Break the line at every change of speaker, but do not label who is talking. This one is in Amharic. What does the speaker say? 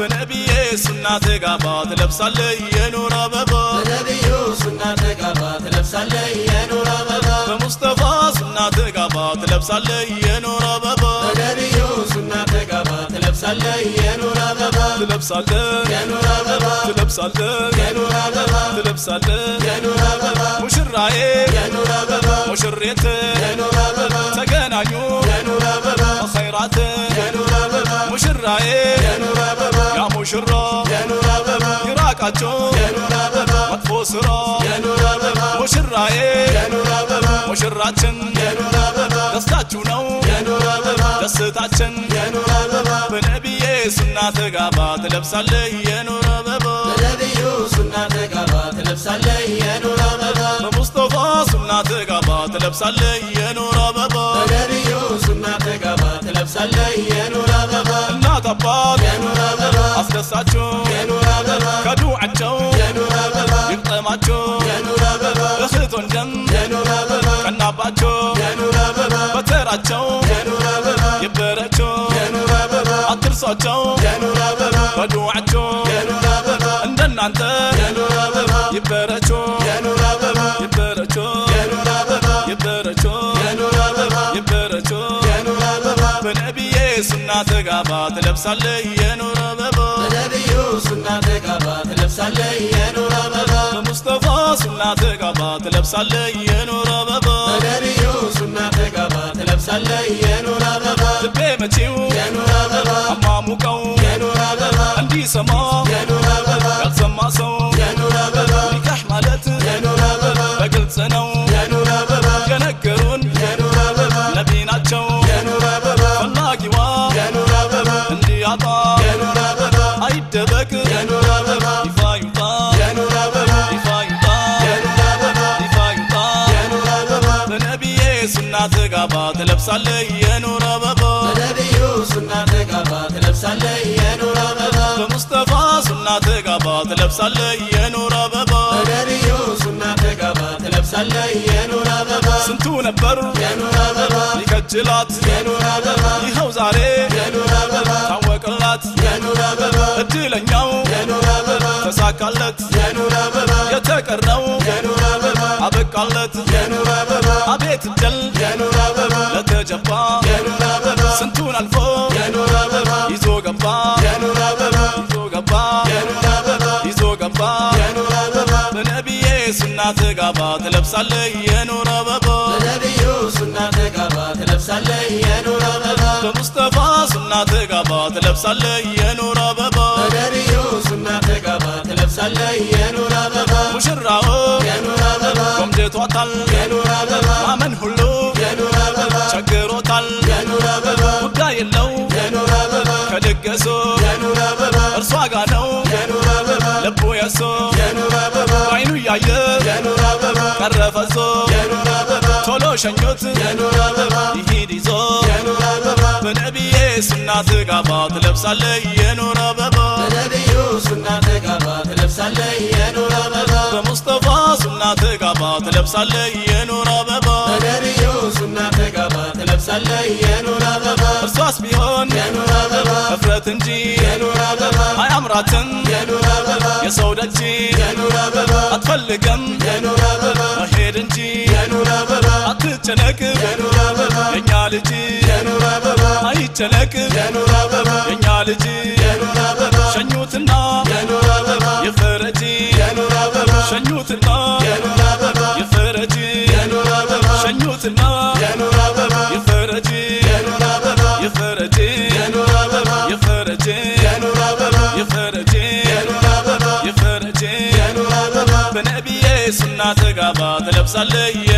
በነቢዬ ሱና ተጋባ ትለብሳለህ የኑር አበባ
በነቢዩ ሱና ተጋባ ትለብሳለህ የኑር አበባ
በሙስጠፋ ሱና ተጋባ ትለብሳለህ የኑር አበባ
በነቢዩ ሱና ተጋባ ትለብሳለህ የኑር አበባ
ትለብሳለህ
የኑር አበባ
ትለብሳለህ
የኑር አበባ
ትለብሳለህ
የኑር አበባ
ሙሽራዬ
የኑር አበባ
ሙሽሬት
የኑር አበባ
ተገናኙ
የኑር አበባ
ኸይራት
የኑር አበባ
ሙሽራዬ
የኑር አበባ
ያ ሙሽራ
የኑር አበባ
ይራቃቸው
የኑር አበባ
መጥፎ ስራ
የኑር አበባ
ሙሽራዬ
የኑር አበባ
ሙሽራችን
የኑር አበባ
ደስታችሁ ነው
የኑር አበባ
ደስታችን
የኑር አበባ
በነቢዬ ሱና ተጋባ ትለብሳለህ የኑር አበባ
በነቢዩ ሱና ተጋባ ትለብሳለህ የኑር አበባ
በሙስጠፋ ሱና ተጋባ ትለብሳለህ የኑር አበባ
በነቢዩ ሱና ተጋባ ትለብሳለህ የኑር አበባ
እናት አባት
የኑር አበባ
አስደሳችሁ
የኑር አበባ
ከዱዓቸው
የኑር አበባ
ይቅጠማችሁ
የኑር አበባ
እህት ወንድም
የኑር አበባ
ቀናባቸው
የኑር አበባ
በተራቸው
የኑር አበባ
ይበረቸው
የኑር አበባ
አትርሷቸው
የኑር አበባ
በዱዓቸው
የኑር አበባ
እንደናንተ
የኑር አበባ
ይበረቸው
የኑር አበባ
ይበረቸው
የኑር አበባ
ይበረቸው
የኑር አበባ
ይበረቸው
የኑር አበባ
በነቢዬ ሱና ተጋባ ትለብሳለህ የኑር አበባ
በነቢዩ ሱና ተጋባ ትለብሳለህ የኑር አበባ
በሙስጠፋ ሱና ተጋባ ትለብሳለህ የኑር አበባ
በነቢዩ ሱና ተጋባ ትለብሳለህ የኑር አበባ
ልቤ መቼው
የኑር አበባ
አማሙቀው
የኑር አበባ
እንዲሰማ
የኑር አበባ
ያልሰማ ሰው
የኑር አበባ
ኒካህ ማለት
የኑር አበባ
በግልጽ ነው
የኑር አበባ
የነገሩን
የኑር አበባ
ነቢ ናቸው
የኑር አበባ
ፈላጊዋ
የኑር አበባ
እንዲያጣ
የኑር አበባ
አይደበቅ
የኑር አበባ
ይፋ ይውጣ
የኑር አበባ
ይፋ ይውጣ
የኑር አበባ
ይፋ ይውጣ
የኑር አበባ
በነቢዬ ሱና ተጋባ ትለብሳለህ የኑር አበባ
በነቢዩ ሱና ተጋባ ትለብሳለህ የኑር አበባ
በሙስጠፋ ሱና ተጋባ ትለብሳለህ የኑር አበባ
በነቢዩ ሱና ተጋባ ትለብሳለህ የኑር አበባ
ስንቱ ነበር
የኑር አበባ
ሊከጅላት
የኑር አበባ
ይኸው ዛሬ
የኑር አበባ
ታወቅላት
የኑር አበባ
እድለኛው
የኑር አበባ
ተሳካለት
የኑር አበባ
የተቀረው
የኑር አበባ
አበቃለት
የኑር አበባ
አቤት እድል
የኑር አበባ
ለተጀባ
የኑር አበባ
ስንቱን አልፎ
የኑር አበባ
ይዞ ገባ
የኑር አበባ
ይዞ ገባ
የኑር አበባ
ይዞ ገባ
የኑር አበባ
በነቢዬ ሱና ተጋባ ትለብሳለህ የኑር አበባ
በነቢዩ ሱና ተጋባ ትለብሳለህ የኑር አበባ
በሙስጠፋ ሱና ተጋባ ትለብሳለህ የኑር አበባ
በነቢዩ ሱና ተጋባ ትለብሳለህ የኑር አበባ
ሙሽራው
የኑር አበባ
ቆምጀቷታል
የኑር አበባ
ማመን ሁሉ
የኑር አበባ
ቸግሮታል
የኑር አበባ
ጉዳይ የለው
የኑር አበባ
ከድገሱ
የኑር አበባ
እርሷ ጋ ነው
የኑር አበባ
ልቡ የሱ
የኑር አበባ
አይኑ እያየ
የኑር አበባ
ቀረፈዞ
የኑር አበባ
ቶሎ ሸኞት
የኑር አበባ
ይሂድ ይዞ
የኑር አበባ
በነቢዬ ሱና ተጋባ ትለብሳለህ የኑር አበባ
በነቢዩ ሱና ተጋባ ትለብሳለህ የኑር አበባ
በሙስጠፋ ሱና ተጋባ ትለብሳለህ የኑር አበባ
በነቢዩ ሱና ተጋባ ትለብሳለህ የኑር አበባ
እርሷስ ቢሆን
የኑር አበባ
እፍረት እንጂ
የኑር አበባ
አያምራትም
የኑር አበባ
የሰው ደጅ
የኑር አበባ
አትፈልግም
የኑር አበባ
መሄድ እንጂ
የኑር አበባ
አትጨነቅ
የኑር አበባ
የኛ ልጅ
የኑር አበባ
አይጨነቅ
የኑር አበባ
የኛ ልጅ
የኑር አበባ
ሸኙትና
የኑር አበባ
የፈረጂ
የኑር አበባ
ሸኙትና
የኑር አበባ
የፈረጂ
የኑር አበባ
ሸኙትና
የኑር አበባ
የፈረጂ
የኑር አበባ
የፈረጂ
የኑር አበባ
የፈረጂ
የኑር አበባ
የፈረጂ
የኑር አበባ
የፈረጂ
የኑር አበባ
በነቢዬ ሱና ተጋባ ትለብሳለህ